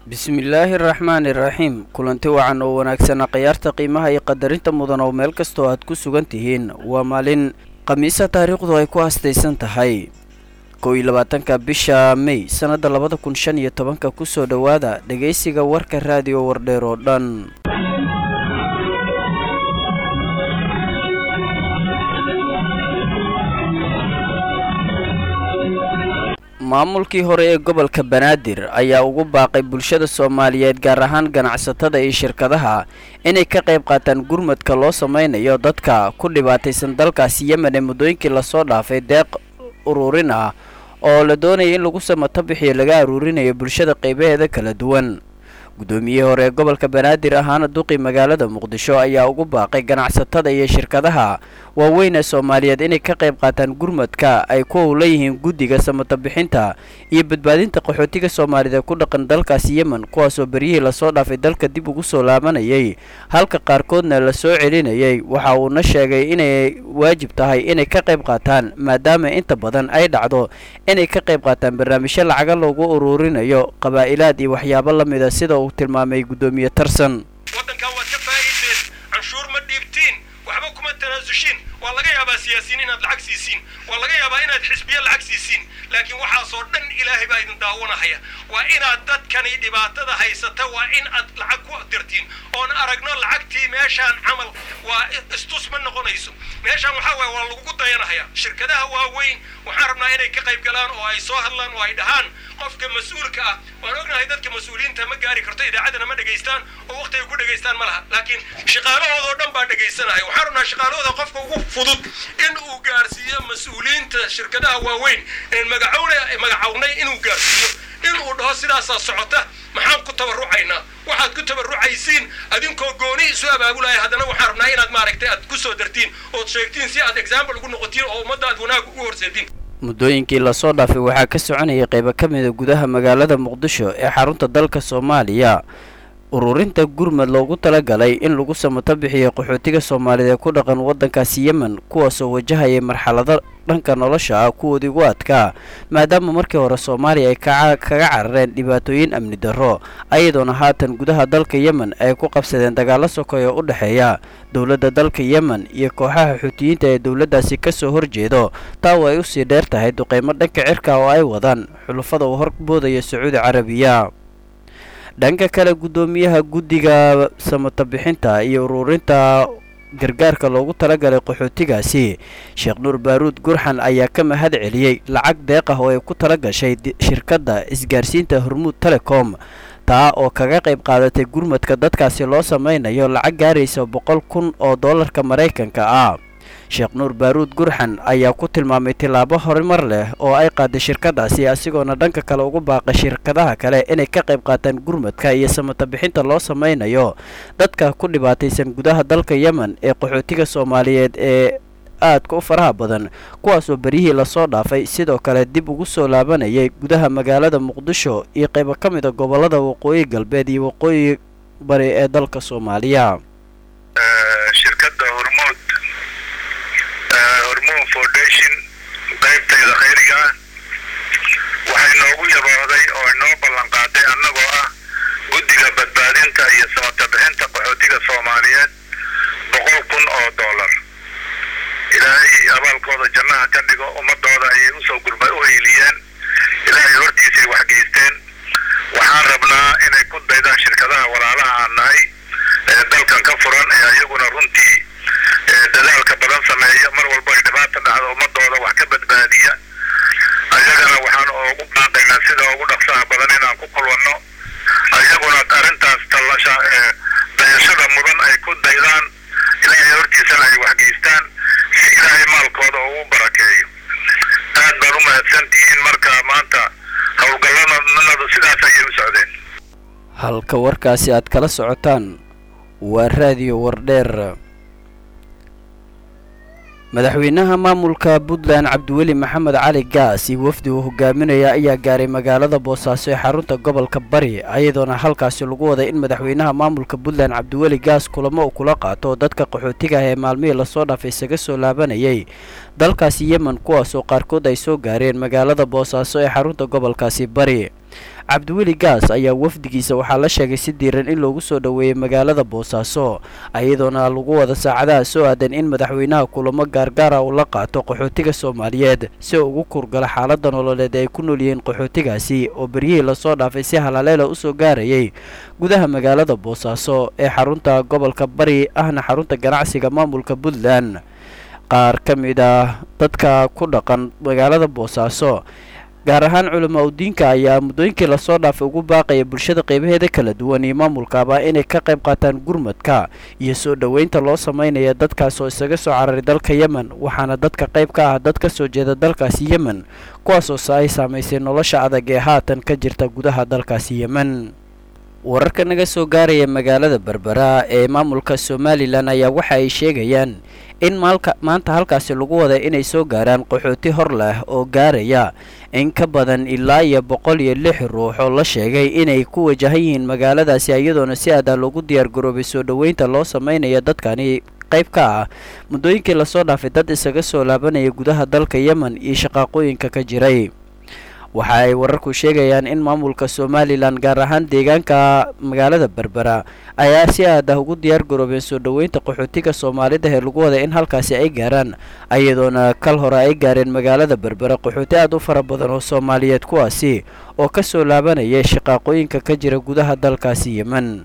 bismillaahi araxmaani iraxiim kulanti wacan oo wanaagsana khiyaarta qiimaha iyo qadarinta mudan oo meel kastoo aad ku sugan tihiin waa maalin khamiisa taariikhdu ay ku hastaysan tahay kow iyo labaatanka bisha mey sannadda labada kun shan iyo tobanka kusoo dhowaada dhegaysiga warka raadiyo wardheer oo dhan maamulkii hore ee gobolka banaadir ayaa ugu baaqay bulshada soomaaliyeed gaar ahaan ganacsatada iyo shirkadaha inay ka qayb qaataan gurmadka loo sameynayo dadka ku dhibaataysan dalkaasi yemen ee muddooyinkii lasoo dhaafay deeq ururin ah oo la doonaya in lagu samato bixiyo laga aruurinayo bulshada qaybaheeda kala duwan guddoomiyihii hore ee gobolka banaadir ahaana duqii magaalada muqdisho ayaa ugu baaqay ganacsatada iyo shirkadaha waaweyn ee soomaaliyeed inay ka qayb qaataan gurmadka ay ku howla yihiin guddiga samato bixinta iyo badbaadinta qaxootiga soomaalida ku dhaqan dalkaasi yemen kuwaasoo beryihii lasoo dhaafay dalka dib ugu soo laabanayay halka qaarkoodna la soo celinayay waxa uuna sheegay inay waajib tahay inay ka qayb qaataan maadaama inta badan ay dhacdo inay ka qayb qaataan barnaamijyo lacaga loogu uruurinayo qabaa'ilaad iyo waxyaabo la mida sida uu tilmaamay guddoomiye tarsan waddankan waad ka faa'iideen canshuur ma dhiibtiin waxba kuma tanaasushiin waa laga yaabaa siyaasiyiin inaad lacag siisiin waa laga yaabaa inaad xisbiya lacag siisiin laakiin waxaasoo dhan ilaahay baa idin daawanahaya waa inaad dadkani dhibaatada haysata waa in aad lacag ku dirtiin oon aragno lacagtii meeshaan camal waa istus ma noqonayso meeshaan waxaa waaya waa lagugu dayanahaya shirkadaha waaweyn waxaan rabnaa inay ka qayb galaan oo ay soo hadlaan oo ay dhahaan qofka mas-uulka ah waan ognahay dadka mas-uuliyiinta ma gaari karto idaacadana ma dhegaystaan oo waqti ay ku dhegaystaan ma laha laakiin shaqaalahoodao dhan baa dhegaysanaya waxaan rabnaa shaqaalahooda qofka ugu fudud in uu gaarsiiyo mas-uuliyiinta shirkadaha waaweyn een magacowne magacownay inuu gaarsiiyo inuu dhaho sidaasaa socota maxaan ku tabarrucaynaa waxaad ku tabarrucaysiin adinkoo gooni isu abaabulaya haddana waxaan rabnaa inaad maaragtay aad ku soo dartiin ood sheegtiin si aad example ugu noqotiin oo ummadda aad wanaag ugu horseedin muddooyinkii lasoo dhaafay waxaa ka soconayay qaybo ka mida gudaha magaalada muqdisho ee xarunta dalka soomaaliya ururinta gurmad loogu talagalay in lagu samato bixiyo qaxootiga soomaaliyeed ee ku dhaqan waddankaasi yemen kuwaasoo wajahayay marxalado dhanka nolosha ah kuwoodii ugu adkaa maadaama markii hore soomaaliya ay kaga carareen dhibaatooyin amni darro ayadoona haatan gudaha dalka yemen ay ku qabsadeen dagaalo sokoy oo u dhexeeya dowladda dalka yemen iyo kooxaha xuutiyiinta ee dowladdaasi ka soo horjeedo taa oo ay usii dheer tahay duqeymo dhanka cirka oo ay wadaan xulufada uu horboodaya sacuudi carabiya dhanka kale guddoomiyaha guddiga samato bixinta iyo ururinta gargaarka loogu talagalay qaxootigaasi sheekh nuur baaruud gurxan ayaa ka mahad celiyey lacag deeq ah oo ay ku tala gashay shirkadda isgaarsiinta hormuud telecom taa oo kaga qayb qaadatay gurmadka dadkaasi loo sameynayo lacag gaaraysa boqol kun oo dollarka maraykanka ah sheekh nuur baaruud gurxan ayaa ku tilmaamay tillaabo horumar leh oo ay qaaday shirkadaasi asigoona dhanka kale ugu baaqay shirkadaha kale inay ka qayb qaataan gurmadka iyo samato bixinta loo sameynayo dadka ku dhibaataysan gudaha dalka yemen ee qaxootiga soomaaliyeed ee aadka u faraha badan kuwaasoo beryihii lasoo dhaafay sidoo kale dib ugu soo laabanayay gudaha magaalada muqdisho iyo qaybo ka mid a gobollada waqooyi galbeed iyo waqooyi bari ee dalka soomaaliya hormon foundation qaybtayda khayriga ah waxay noogu yaboohday oo inoo ballan qaaday annagoo ah guddiga badbaadinta iyo samata bixinta qaxootiga soomaaliyeed boqol kun oo dollar ilaahay abaalkooda jannaha ka dhigo ummadooda ayay usoo gurma u heyliyeen ilaahay hortiisay waxgeysteen waxaan rabnaa inay ku daydaan shirkadaha walaalaha aan nahay ee dalkan ka furan ee ayaguna runtii dadaalka badan sameeya mar walba ay dhibaata dhacdo ummadooda wax ka badbaadiya ayagana waxaan ugu baaqaynaa sida ugu dhaqsaha badan inaan ku kulwanno ayaguna arrintaas tallasha ee dayashada mudan ay ku daydaan ilaahay hortiisana ay waxgeystaan si ilaahay maalkooda ugu barakeeyo aad baad u mahadsantihiin marka maanta howlgallanadu sidaas ayay u socdeen halka warkaasi aad kala socotaan waa raadiyo wardheer madaxweynaha maamulka puntland cabdiweli maxamed cali gaas iyo wafdi uu hogaaminaya ayaa gaaray magaalada boosaaso ee xarunta gobolka bari ayadoona halkaasi lagu waday in madaxweynaha maamulka puntland cabdiweli gaas kulamo uu kula qaato dadka qaxootiga ah ee maalmihii lasoo dhaafay isaga soo laabanayay dalkaasi yemen kuwaasoo qaarkood ay soo gaareen magaalada boosaaso ee xarunta gobolkaasi bari cabdiweli gaas ayaa wafdigiisa waxaa la sheegay si diiran in loogu soo dhoweeyey magaalada boosaaso iyadoona lagu wada saacadaha soo aadan in madaxweynaha kulamo gaargaara uu la qaato qaxootiga soomaaliyeed si uu ugu kurgala xaalada nololeed ay ku nool yihiin qaxootigaasi oo beryihii lasoo dhaafay si halaleela usoo gaarayay gudaha magaalada boosaaso ee xarunta gobolka bari ahna xarunta ganacsiga maamulka puntland qaar ka mid ah dadka ku dhaqan magaalada boosaaso gaar ahaan culamaa udiinka ayaa muddooyinkii lasoo dhaafay ugu baaqaya bulshada qeybaheeda kala duwan iyo maamulkaaba inay ka qayb qaataan gurmadka iyo soo dhoweynta loo sameynaya dadkaas oo isaga soo cararay dalka yemen waxaana dadka qayb ka ah dad ka soo jeeda dalkaasi yemen kuwaasoo ay saamaysay nolosha adag ee haatan ka jirta gudaha dalkaasi yemen wararka naga soo gaaraya magaalada berbera ee maamulka somalilan ayaa waxa ay sheegayaan in maalka maanta halkaasi lagu wada inay soo gaaraan qaxooti hor leh oo gaaraya in ka badan ilaa iyo boqol iyo lix ruux oo la sheegay inay ku wajahan yihiin magaaladaasi iyadoona si aadaa loogu diyaar garoobay soo dhoweynta loo sameynaya dadkani qayb ka ah muddooyinkii lasoo dhaafay dad isaga soo laabanaya gudaha dalka yemen iyo shaqaaqooyinka ka jiray waxa ay wararku sheegayaan in maamulka somalilan gaar ahaan deegaanka magaalada berbera ayaa si aad ah ugu diyaar garoobeen soo dhoweynta qaxootiga soomaalida ee lagu wada in halkaasi ay gaaraan iyadoona kal hore ay gaareen magaalada berbera qaxooti aad u fara badan oo soomaaliyeed kuwaasi oo ka soo laabanaya shaqaaqooyinka ka jira gudaha dalkaasi yemen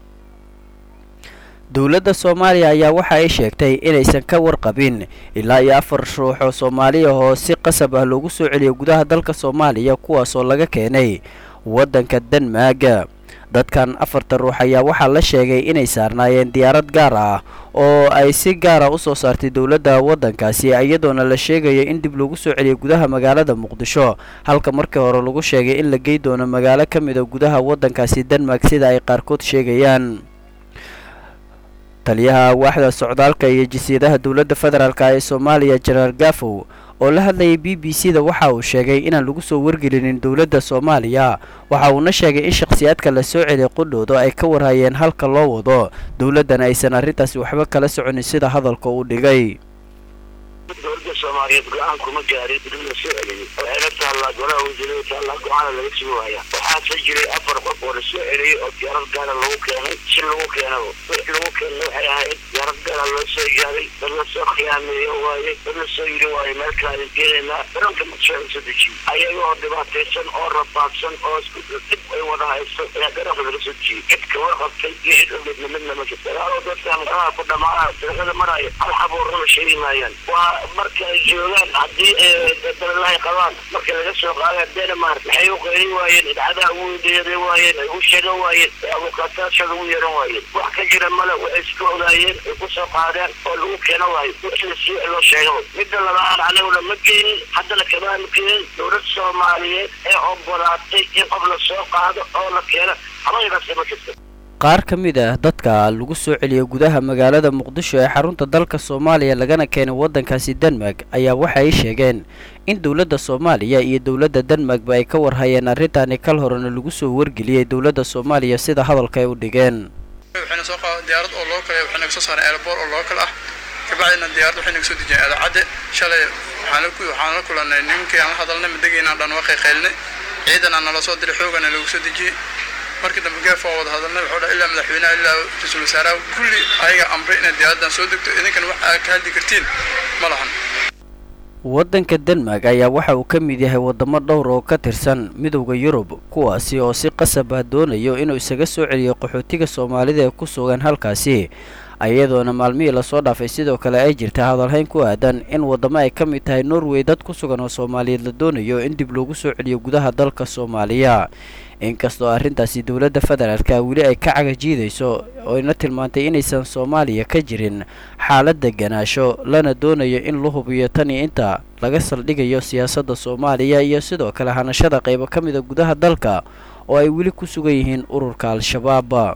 dowladda soomaaliya ayaa waxa ay sheegtay inaysan ka warqabin ilaa iyo afar ruux oo soomaaliya oo si qasab ah loogu soo celiyo gudaha dalka soomaaliya kuwaasoo laga keenay waddanka denmark dadkan afarta ruux ayaa waxaa la sheegay inay saarnaayeen diyaarad gaar ah oo ay si gaara u soo saartay dowladda waddankaasi iyadoona la sheegayo in dib lagu soo celiyay gudaha magaalada muqdisho halka markii hore lagu sheegay in la gey doono magaalo ka mid a gudaha waddankaasi denmark sida ay qaarkood sheegayaan taliyaha waaxda socdaalka iyo jasiiradaha dowladda federaalk ee soomaaliya jenaraal gafow oo la hadlayay b b c da waxa uu sheegay inaan lagu soo wargelinin dowladda soomaaliya waxa uuna sheegay in shakhsiyaadka la soo celiyay qudhooda ay ka warhayeen halka loo wado dowladdana aysan arrintaasi waxba kala soconin sida hadalka uu dhigay dowladda soomaaliyeed go-aan kuma gaarin dib la soo celiyey waxayna taallaa golaha wasiirada taallaa go-aana laga sugi waaya waxaase jiray afar qof oo la soo celiyey oo diyaarad gaara lagu keenay si lagu keenaba wix lagu keenay waxay ahayd diyaarad gaara loo soo gaaray dad la soo khiyaameeyo waaye dad la soo yiri waaye meel kale ayaan keenaynaa garoonka muqdisho la soo dejiyey ayagoo dhibaataysan oo rafaadsan oo isku dib ay wada haysto ayaa garoonka laga soo dejiyey cid kawa qabtay iyo cid ogeedna midna ma jirto dagaaloo dadkan garaha ku dhamaanaya dariiqada maraya hal xabuurraba sheegi maayaan waa marka ay joogaan haddii dalalahay qabaan marka laga soo qaada denmark maxay u qeyrin waayeen idcadaha ugu yeeran waayeen ay u sheegan waayeen abukaataashada ugu yeeran waayeen wax ka jira male waxay iska ogaayeen ay ku soo qaadeen oo lagu keena waayo wixii si loo sheegaba midda labaad aniguna ma geenin haddana kamaanu keenin dowlad soomaaliyeed ee ogolaatay in qof la soo qaado oo la keeno habaydaasi ma jirto qaar ka mid ah dadka lagu soo celiyay gudaha magaalada muqdisho ee xarunta dalka soomaaliya lagana keenay waddankaasi denmark ayaa waxa ay sheegeen in dowladda soomaaliya iyo dowladda denmarkba ay ka warhayeen arrintaani kal horena lagu soo wargeliyey dowladda soomaaliya sida hadalka ay u dhigeen waxayna soo qaada diyaarad oo loo kale waxay naga soo saareen airboor oo loo kale ah kabacdina diyaarad waxay naga soo dejiyeen aadacadde shalay waxaan la waxaan la kulannay ninkii aan la hadalnay madageynaan dhan waa qayqaylnay ciidan aan nala soo diray xoogana lagu soo dejiyey markii dambe geef waa wada hadalnay wuxuu dhahay ilaa madaxweynaha ilaa ra-iisul wasaaraha kulli ayaga amray inay diyaaraddan soo degto idinkan wax aad ka hadli kartiin ma lahan waddanka denmark ayaa waxa uu ka mid yahay waddamo dhowr oo ka tirsan midowda yurub kuwaasi oo si qasab ah doonayo inuu isaga soo celiyo qaxootiga soomaalida ee ku sugan halkaasi iyadoona maalmihii lasoo dhaafay sidoo kale ay jirta hadalhayn ku aadan in waddamo ay ka mid tahay norway dad ku sugan oo soomaaliyeed la doonayo in dib loogu soo celiyo gudaha dalka soomaaliya inkastoo arrintaasi dowladda federaalka weli ay ka cagajiidayso oyna tilmaantay inaysan soomaaliya ka jirin xaalad deganaasho lana doonayo in la hubiyo tan iyo inta laga saldhigayo siyaasadda soomaaliya iyo sidoo kale hanashada qaybo ka mida gudaha dalka oo ay weli ku sugan yihiin ururka al-shabaab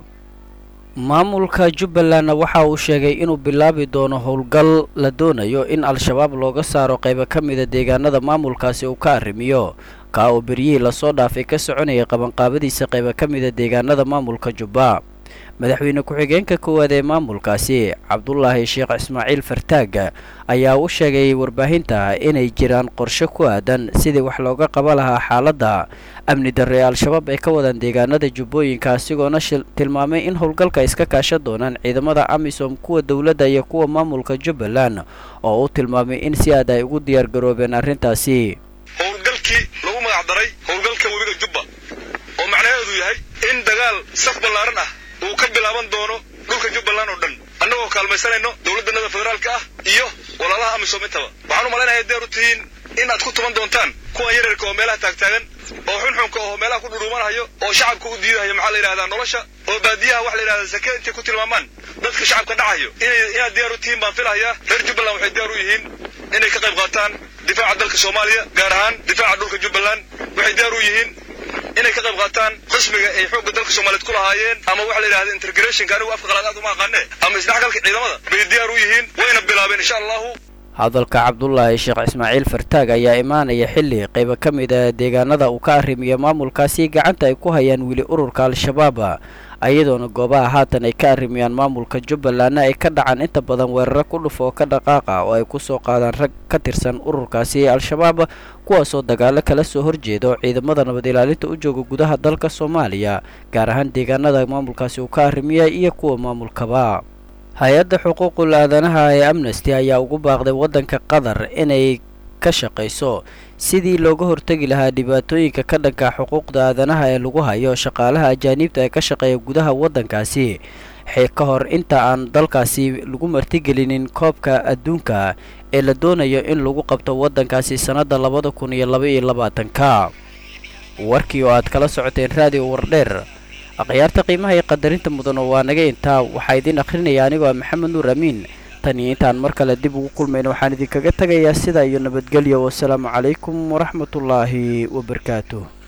maamulka jubbalandna waxa uu sheegay inuu bilaabi doono howlgal la doonayo in al-shabaab looga saaro qaybo ka mida deegaanada maamulkaasi uu ka arrimiyo kaa oo beryihii lasoo dhaafay ka soconayay qabanqaabadiisa qaybo ka mida deegaanada maamulka jubba madaxweyne ku-xigeenka koowaad ee maamulkaasi cabdulaahi sheekh ismaaciil fartaag ayaa u sheegay warbaahinta inay jiraan qorshe ku aadan sidii wax looga qaba lahaa xaaladda amni darre ee al-shabaab ay ka wadaan deegaanada jubbooyinka asigoona tilmaamay in howlgalka iska kaashan doonaan ciidamada amisom kuwa dowladda iyo kuwa maamulka jubbaland oo uu tilmaamay in si aad ay ugu diyaargaroobeen arrintaasi howlgalkii lagu magacdaray howlgalka webiga jubba oo macnaheedu yahay in dagaal saf ballaaran ah uu ka bilaaban doono dhulka jubbaland oo dhan annagoo kaalmaysanayno dowladdanada federaalka ah iyo walaalaha amisom intaba waxaan u malaynayaa deer u tihiin in aad ku tuman doontaan kuwan yaryarka oo meelaha taagtaagan oo xunxunka oo meelaha ku dhudhuumanahayo oo shacabka u diidahayo maxaa la yidhahdaa nolosha oo baadiyaha waxa la yidhahdaa sake intay ku tilmaamaan dadka shacabka dhacayo inay inaad diyaar u tihiin baan filahayaa reer jubbaland waxay diyaar u yihiin inay ka qayb qaataan difaaca dalka soomaaliya gaar ahaan difaaca dhulka jubbaland waxay diyaar u yihiin inay ka qayb qaataan qismiga ay xoogga dalka soomaaliyeed ku lahaayeen ama waxa la yidhahda integrationka anigu afka qalaad aad uma aqaane ama isdhexgalka ciidamada bay diyaar u yihiin wayna bilaabeen insha allahu hadalka cabdulaahi sheekh ismaaciil fartaag ayaa imaanaya xilli qaybo ka mid a deegaanada uu ka arrimiyo maamulkaasi gacanta ay ku hayaan weli ururka al-shabaab ayadoona goobaha haatan ay ka arrimiyaan maamulka jubbalandna ay ka dhacaan inta badan weeraro ku dhuf oo ka dhaqaaqa oo ay ku soo qaadaan rag ka tirsan ururkaasi al-shabaab kuwaasoo dagaalo kala soo horjeedo ciidamada nabad ilaalinta u jooga gudaha dalka soomaaliya gaar ahaan deegaanada maamulkaasi uu ka arrimiya iyo kuwa maamulkaba hay-adda xuquuqul aadanaha ee amnesty ayaa ugu baaqday waddanka qatar inay ka shaqayso sidii looga hortegi lahaa dhibaatooyinka ka dhanka xuquuqda aadanaha ee lagu hayo shaqaalaha ajaaniibta ee ka shaqeeya gudaha waddankaasi ka hor inta aan dalkaasi lagu martigelinin koobka adduunka ee la doonayo in lagu qabto waddankaasi sannadda labada kun iyo laba iyo labaatanka warkii oo aad kala socoteen raadiyo wardheer akhyaarta qiimaha iyo qadarinta mudan oo waa naga intaa waxaa idiin akhrinaya anigoo ah maxamed nuur amiin tan iyo intaan mar kale dib ugu kulmayno waxaan idinkaga tegayaa sidaa iyo nabadgelyo wasalaamu calaykum waraxmatullaahi wabarakaatuh